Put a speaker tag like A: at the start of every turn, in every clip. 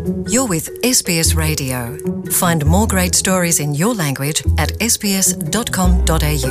A: You're with SBS Radio. Find more great stories in your language at sbs.com.au.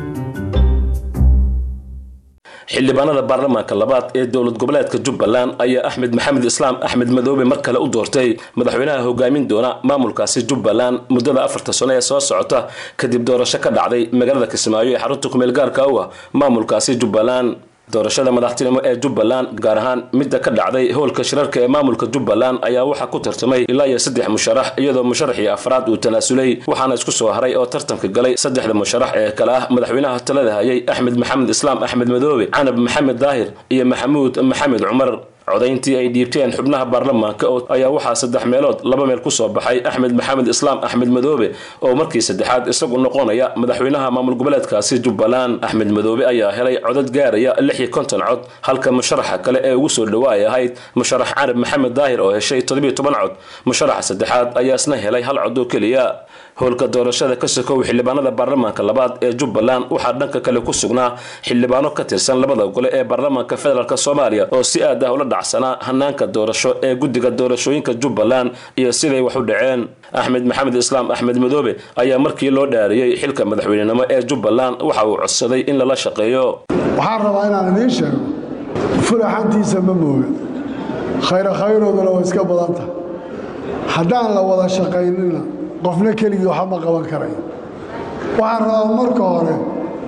B: xildhibaanada baarlamaanka labaad ee dowlad goboleedka jubbaland ayaa axmed maxamed islaam axmed madoobe mar kale u doortay madaxweynaha hogaamin doona maamulkaasi jubbaland muddada afarta sano ee soo socota kadib doorasho ka dhacday magaalada kismaayo ee xarunta kumeel gaarka u ah maamulkaasi jubbaland doorashada madaxtinimo ee jubbaland gaar ahaan midda ka dhacday howlka shirarka ee maamulka jubbaland ayaa waxaa ku tartamay ilaa iyo saddex musharax iyadoo musharaxii afraad uu tanaasulay waxaana isku soo haray oo tartanka galay saddexda musharax ee kale ah madaxweynaha talada hayay axmed maxamed islaam axmed madoobe canab maxamed daahir iyo maxamuud maxamed cumar codayntii ay dhiibteen xubnaha baarlamaanka ayaa waxaa saddex meelood laba meel kusoo baxay axmed maxamed islaam axmed madoobe oo markii saddexaad isagu noqonaya madaxweynaha maamul goboleedkaasi jubbaland axmed madoobe ayaa helay codad gaaraya lix iyo konton cod halka musharaxa kale ee ugu soo dhawaay ahayd musharax canab maxamed daahir oo heshay toddobiyo toban cod musharaxa saddexaad ayaa isna helay hal cod oo keliya howlka doorashada ka sokow xildhibaanada baarlamaanka labaad ee jubbaland waxaa dhanka kale ku sugnaa xildhibaano ka tirsan labada gole ee baarlamaanka federaalk soomaaliya oo si aad ah ula dhacsanaa hanaanka doorasho ee guddiga doorashooyinka jubbaland iyo siday wax u dhaceen axmed maxamed islaam axmed madoobe ayaa markii loo dhaariyey xilka madaxweynenimo ee jubbaland waxa uu codsaday in lala shaqeeyo
C: waxaan rabaa inaan idiin sheego fulaxantiisa ma mooga khayra khayrooduna waa iska badanta haddaan la wada shaqaynina qofna keligii waxa ma qaban karayo waxaan rabaa marka hore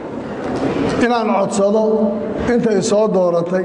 C: inaan codsado intay soo dooratay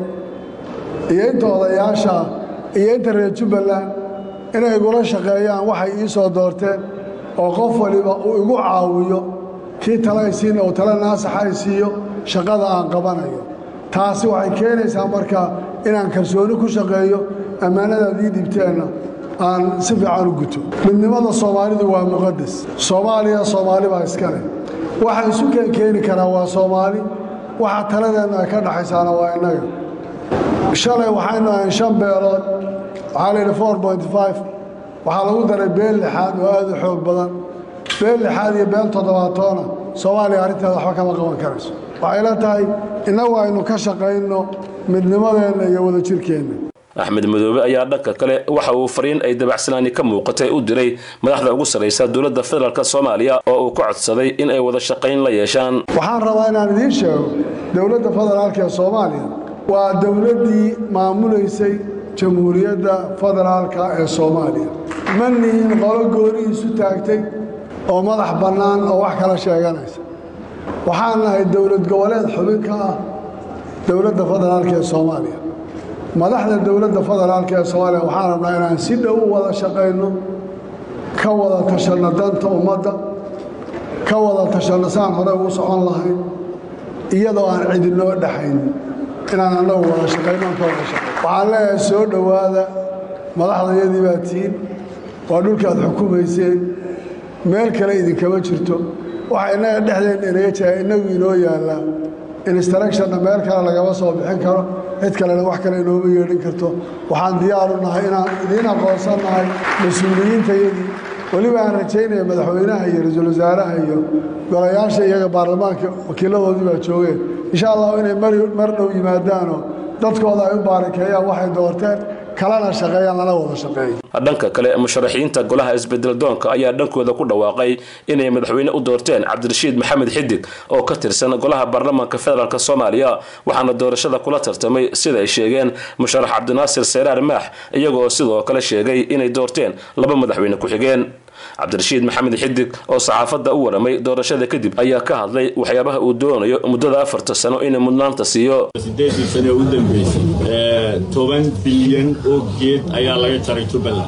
C: iyo inta odayaasha iyo inta reer jubbaland inay igula shaqeeyaan waxay ii soo doorteen oo qof waliba uu igu caawiyo kii talaysiina uu tala naasaxa ay siiyo shaqada aan qabanayo taasi waxay keenaysaa marka inaan kalsooni ku shaqeeyo ammaanadaad ii dhibteenna aan si fiican u guto midnimada soomaalidu waa muqadas soomaaliya soomaali baa iska leh waxa isu keenkeeni karaa waa soomaali waxa taladeenna ay ka dhaxaysaana waa innaga shalay waxaynu ahayn shan beelood waxaa layidhi four point five waxaa lagu daray beel lixaad oo aad u xoog badan beel lixaad iyo beel toddobaatoona soomaaliya arrinteeda waxba kama qaban karayso waxay la tahay innagu aynu ka shaqayno midnimadeenna iyo wadajirkeenna
B: axmed madoobe ayaa dhanka kale waxa uu fariin ay dabacsanaani ka muuqatay u diray madaxda ugu sarraysa dowladda federaalk soomaaliya oo uu ka codsaday in ay wada shaqayn la yeeshaan
C: waxaan rabaa inaan idiin sheego dowladda federaalk ee soomaaliya waa dowladdii maamulaysay jamhuuriyadda federaalka ee soomaaliya ma nihin qolo goonihiisu taagtay oo madax bannaan oo wax kala sheeganaysa waxaan nahay dowlad goboleed xubin ka ah dowladda federaalk ee soomaaliya madaxda dowladda federaalk ee soomaaliya waxaan rabnaa inaan si dhow u wada shaqayno ka wada tashanno danta ummadda ka wada tashanno saan hore ugu socon lahayn iyadoo aan cidinoo dhexaynin inaan annagu wada shaqayno aan ka wada shaqayno waxaan leeyahay soo dhowaada madaxdayadii baa tihiin waa dhulkaad xukumayseen meel kale idinkama jirto waxa innaga dhexdeenna inaga jira innagu inoo yaallaa instructionna meel kale lagama soo bixin karo cid kalena wax kale inooma yeedhin karto waxaan diyaaru nahay inaan idiin aqoonsan nahay mas-uuliyiintayadii weliba aan rajaynaya madaxweynaha iyo ra-iisul wasaaraha iyo golayaasha iyaga baarlamaanka wakiiladoodii baa joogeen insha allahu inay mar dhow yimaadaanoo dadkooda ay u baarakeeyaan waxay doorteen kalana shaqeeyaan lana wada shaqeeyo
B: dhanka kale musharaxiinta golaha isbedel doonka ayaa dhankooda ku dhawaaqay inay madaxweyne u doorteen cabdirashiid maxamed xidig oo ka tirsan golaha baarlamaanka federaalk soomaaliya waxaana doorashada kula tartamay sida ay sheegeen musharax cabdinaasir seyraar maax iyagoo sidoo kale sheegay inay doorteen laba madaxweyne ku-xigeen cabdirashiid maxamed xidig oo saxaafadda u waramay doorashada kadib ayaa ka hadlay waxyaabaha uu doonayo muddada afarta sano inuu mudnaanta siiyo
D: sideedii sane u dambeysay toban bilyan oo geed ayaa laga jaray jubbaland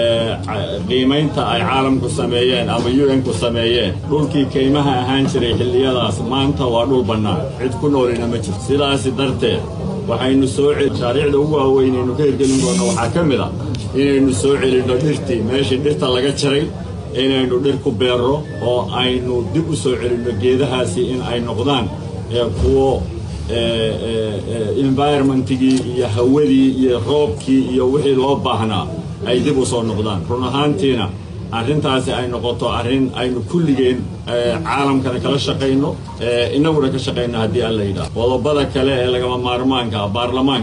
D: qiimaynta ay caalamku sameeyeen ama un-ku sameeyeen dhulkii kaymaha ahaan jiray xilliyadaas maanta waa dhul bannaan cid ku noolina ma jirto sidaasi darteed waxaynu soo mashaariicda ugu waaweynaynu ka hirgelin doonno waxaa ka mid a inaynu soo celinno dhirtii meeshii dhirta laga jaray inaynu dhir ku beerro oo aynu dib u soo celinno geedahaasi in ay noqdaan kuwo environmentigii iyo hawadii iyo roobkii iyo wixii loo baahnaa ay dib u soo noqdaan run ahaantiina arrintaasi ay noqoto arrin aynu kulligeen caalamkana kala shaqayno innaguna ka shaqayno haddii alla yidhaah qodobada kale ee lagama maarmaanka baarlamaanka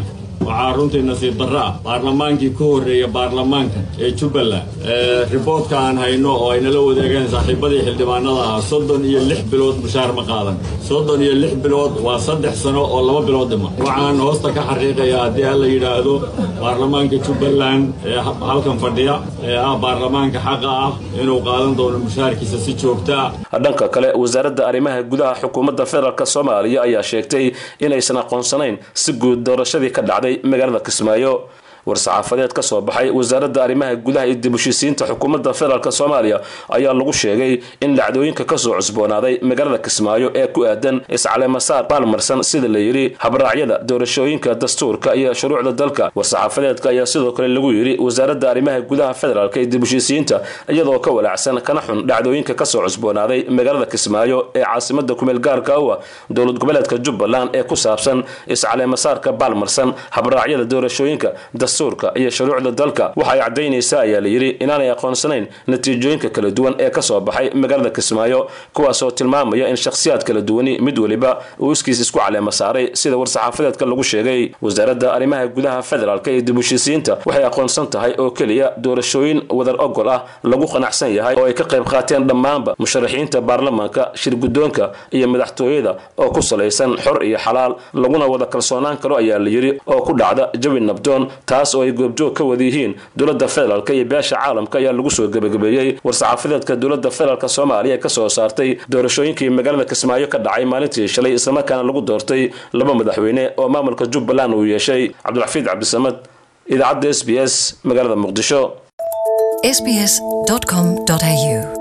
D: waxaa runtii nasiib darro ah baarlamaankii ku horreeya baarlamaanka ee jubbaland riboodka aan hayno oo ay nala wadaageen saaxiibadii xildhibaanada ahaa soddon iyo lix bilood mushaar ma qaadan soddon iyo lix bilood waa saddex sano oo laba bilood dhima waxaan hoosta ka xaqiiqayaa haddii aan la yidhaahdo baarlamaanka jubbaland ee halkan fadhiya ee ah baarlamaanka xaqa ah inuu qaadan doono mushaarkiisa si joogta ah
B: dhanka kale wasaaradda arrimaha gudaha xukuumadda federaalk soomaaliya ayaa sheegtay inaysan aqoonsanayn si guud doorashadii ka dhacday magaalada kismaayo war-saxaafadeed ka soo baxay wasaaradda arrimaha gudaha iyo dib heshiisiinta xukuumadda federaalk soomaaliya ayaa lagu sheegay in dhacdooyinka kasoo cusboonaaday magaalada kismaayo ee ku aadan iscalemasaar baalmarsan sida la yidhi habraacyada doorashooyinka dastuurka iyo shuruucda dalka war-saxaafadeedka ayaa sidoo kale lagu yidhi wasaaradda arrimaha gudaha federaalk iyo dib heshiisiinta iyadoo ka walaacsan kana xun dhacdooyinka kasoo cusboonaaday magaalada kismaayo ee caasimada kumeel gaarka u ah dowlad goboleedka jubbaland ee ku saabsan iscalemasaarka baalmarsan habraacyada doorashooyinka dastuurka iyo shuruucda dalka waxay caddaynaysaa ayaa la yidhi inaanay aqoonsanayn natiijooyinka kala duwan ee kasoo baxay magaalada kismaayo kuwaasoo tilmaamaya in shakhsiyaad kala duwani mid weliba uu iskiis isku caleema saaray sida war-saxaafadeedka lagu sheegay wasaaradda arrimaha gudaha federaalk iyo dib heshiisiinta waxay aqoonsan tahay oo keliya doorashooyin wadar ogol ah lagu qanacsan yahay oo ay ka qayb qaateen dhammaanba musharaxiinta baarlamaanka shirguddoonka iyo madaxtooyada oo ku salaysan xor iyo xalaal laguna wada kalsoonaan karo ayaa la yidhi oo ku dhacda jawi nabdoon taas oo ay goobjoog ka wada yihiin dowladda federaalk iyo beesha caalamka ayaa lagu soo gebagabeeyey war-saxaafadeedka dowladda federaalk soomaaliya ee kasoo saartay doorashooyinkii magaalada kismaayo ka dhacay maalintii shalay islamarkaana lagu doortay laba madaxweyne oo maamulka jubbaland uu yeeshay cabdiraxiid cabdisamad idaacadda s b s magaalada muqdisho
A: sbs.com.au